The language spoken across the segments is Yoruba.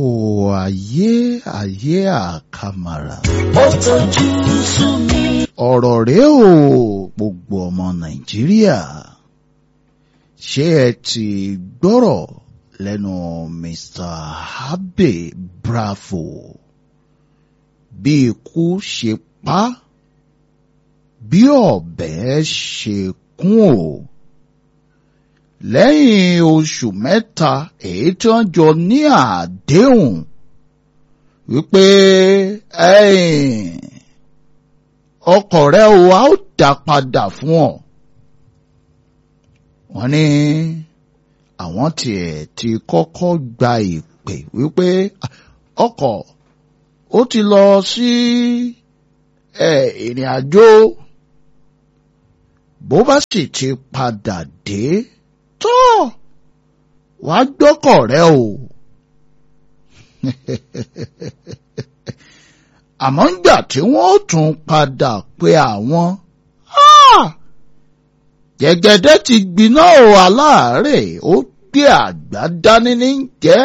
O ayé ayé àkàmàrà. ó tojú sú mi. Ọ̀rọ̀ rèé o gbogbo ọmọ Nàìjíríà. Ṣé ẹ ti gbọ́rọ̀ lẹ́nu Mr. Abe Bravo? Bí ikú ṣe pa á, bí ọ̀bẹ ṣe kún o. Lẹ́yìn oṣù mẹ́ta èyí tí wọ́n jọ ní àdéhùn wípé ẹ̀yìn ọkọ̀ rẹ o a ó dá padà fún ọ. Wọ́n ní àwọn tiẹ̀ ti kọ́kọ́ gba ìpè wípé ọkọ̀ ó ti lọ sí ìrìn àjò bó bá sì ti padà dé tó wàá gbọ́kọ̀ rẹ o. àmọ́ ńgbà tí wọ́n tún padà pé àwọn gẹ́gẹ́dẹ́ ti gbiná o aláàárẹ̀ ó gbé àgbá dání ní jẹ́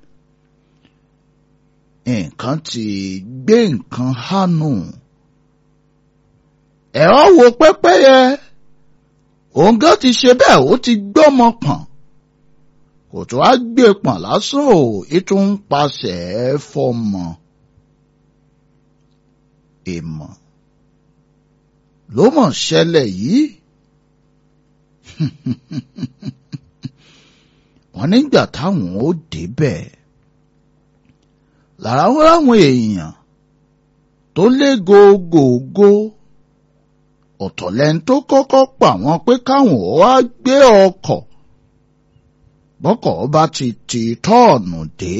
nǹkan ti gbé nǹkan hánu ẹ̀rọ wo pẹ́pẹ́yẹ òun gan ti ṣe bẹ́ẹ̀ ó ti gbọ́mọ pọ̀n kò tó á gbé pọ̀n lásán ò ètò ń pasẹ̀ fọmọ èèmọ̀ ló mọ̀ ṣẹlẹ̀ yìí wọ́n nígbà táwọn ó débẹ̀ lára wọn láwọn èèyàn tó lé gògògó ọ̀tọ̀ lẹ́ni tó kọ́kọ́ pa wọ́n pé káwọn ó wá gbé ọkọ̀ bọ́kọ̀ bá ti ti tọ́ọ̀nù dé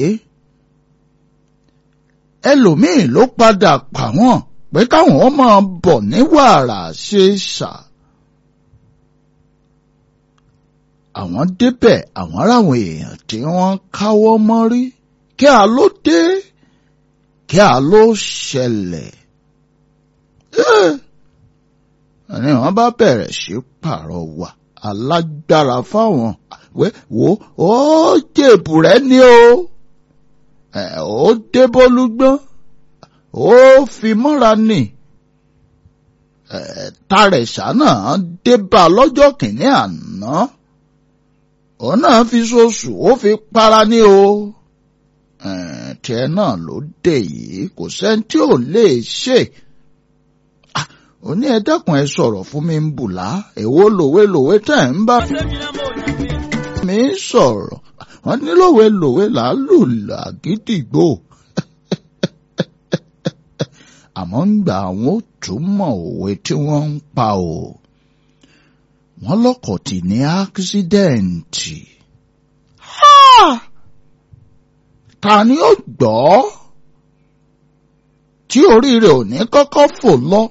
ẹlòmíì ló padà pa wọ́n pé káwọn ó máa bọ̀ ní wàrà ṣe ṣà. àwọn débẹ̀ àwọn aráwọn èèyàn tí wọ́n káwọ́ mọ́rí kí a ló dé kí a ló ṣẹlẹ̀. ẹni wọ́n bá bẹ̀rẹ̀ sí pàrọwà alágbára fáwọn wo ó jèbù rẹ ní o ó débólúgbọ́n ó fi mọ́ra nì tàrẹ̀sà náà débà lọ́jọ́ kìíní àná òun náà fi ṣoṣù ó fi para ní o tiẹ̀ náà ló dé yìí kò sẹ́ni tí ò lè ṣe ó ní ẹ dákun ẹ sọ̀rọ̀ fún mi ń bùlá èwo lòwe lòwe tẹ̀ ń bá mi sọ̀rọ̀ wọ́n ní lòwe lòwe là á lù làgídìgbò àmọ́ ń gbà àwọn ó túmọ̀ òwe tí wọ́n ń pa o wọ́n lọ́kọ̀ tì ní ákísídẹ́ǹtì. ta ni ó gbọ́ tí oríire ò ní kọ́kọ́ fò lọ?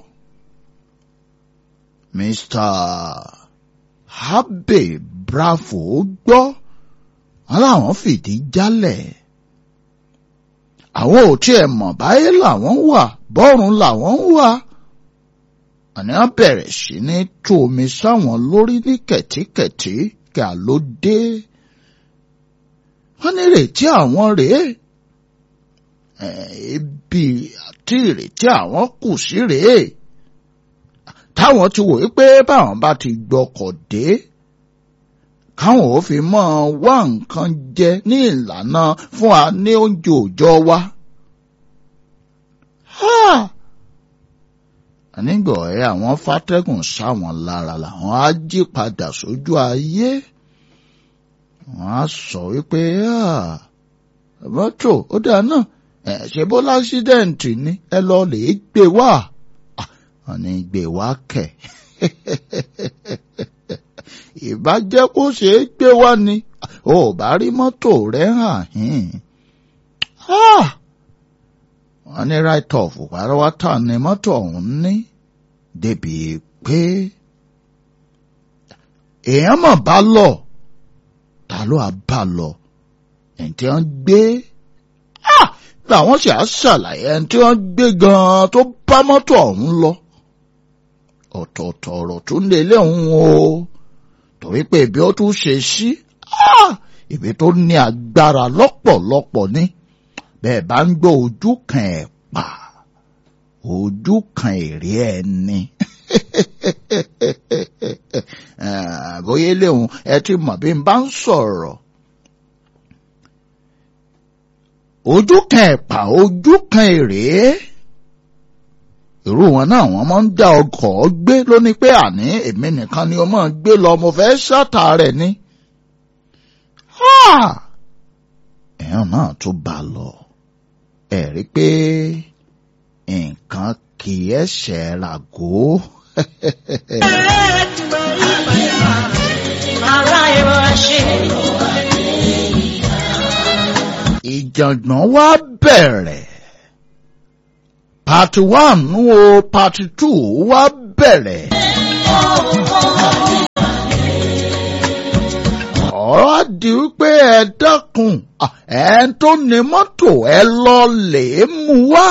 Mr. Abe Bravo gbọ́ wọn làwọn fìdí jálẹ̀ àwọn ò tiẹ̀ mọ̀ báyé làwọn wà bọ́run làwọn wà àní wọn bẹ̀rẹ̀ sí ní tú omi sáwọn lórí ní kẹ̀tíkẹ̀tí kí a ló dé. wọ́n ní ìrètí àwọn rèé ibi àti ìrètí àwọn kù sí rèé táwọn ti wòye pé báwọn bá ti gbọ́kọ̀ dé káwọn ò fi mọ́ wá nǹkan jẹ ní ìlànà fún wa ní oúnjẹ òòjọ́ wa. nígbà ọ̀rẹ́ àwọn fátẹ́gùn sáwọn lára làwọn á jí padà sójú ayé wọ́n á sọ wípé mọ́tò ó dáa náà ẹ̀ ṣe bó lásídẹ̀ǹtì ni ẹ lọ lè gbé wá wọ́n ní gbé wá kẹ̀ ìbá jẹ́ kó ṣeé gbé wá ni ò bá rí mọ́tò rẹ̀ hàn hìn wọ́n ní right off pátápátá ni mọ́tò ọ̀hún ní débi pé èèyàn mọ̀ bá lọ ta ló á bá lọ ẹni tí wọ́n gbé làwọn sì á ṣàlàyé ẹni tí wọ́n gbé gan-an tó bá mọ́tò ọ̀hún lọ ọ̀tọ̀ọ̀tọ̀ ọ̀rọ̀ tún lè léhùn o torí pé ibi ó tún ṣe sí ibi tó ní agbára lọ́pọ̀lọpọ̀ ni bẹ́ẹ̀ bá ń gbọ́ ojú kan ẹ̀pà ojú kan èrè ẹni bóyá léwu ẹ ti mọ̀ bí n bá ń sọ̀rọ̀ ojú kan ẹ̀pà ojú kan èrè irú wọn náà wọn máa ń dá ọkọ̀ gbé lóní pé àní èmi nìkan ni o máa gbé lọ mo fẹ́ ṣàtà rẹ̀ ni. èèyàn náà tún bá lọ ẹ rí pé nǹkan kì í ẹsẹ̀ ràgó. ìjàngbọ̀n wá bẹ̀rẹ̀ part one o part two wá bẹ̀rẹ̀. ọ̀rọ̀ di wípé ẹ dákun ẹ tó ní mọ́tò ẹ lọ lè mú wá.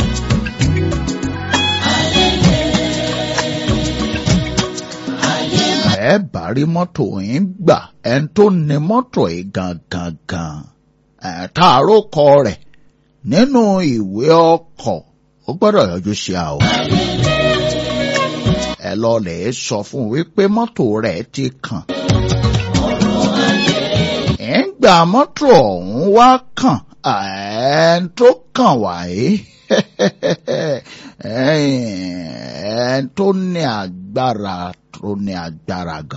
ẹ bá rí mọ́tò yín gbà ẹ tó ní mọ́tò yìí gangan gan ẹ tààrọ kọ rẹ̀ nínú ìwé ọkọ̀ ó gbọ́dọ̀ yọjú sí a o. ẹ lọ lè sọ fún wípé mọ́tò rẹ̀ ti kàn. ẹ̀ ń gba mọ́tò ọ̀hún wá kàn ẹ̀ tó kàn wáyé ẹ̀ tó ní agbára tó ní agbára gan.